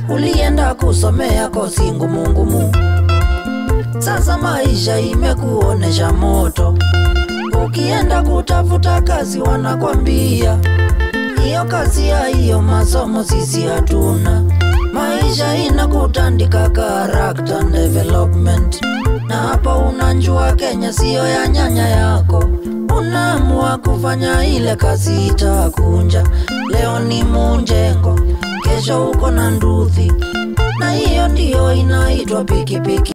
ulienda kusomea kosi ngumu ngumu. Sasa maisha imekuonesha moto, ukienda kutafuta kazi wanakwambia hiyo kazi ya hiyo masomo sisi hatuna. Maisha inakutandika character development, na hapa unanjua Kenya siyo ya nyanya yako. Unaamua kufanya ile kazi itakunja. Leo ni Munjengo, kesho uko na Nduthi, na hiyo ndiyo inaitwa pikipiki.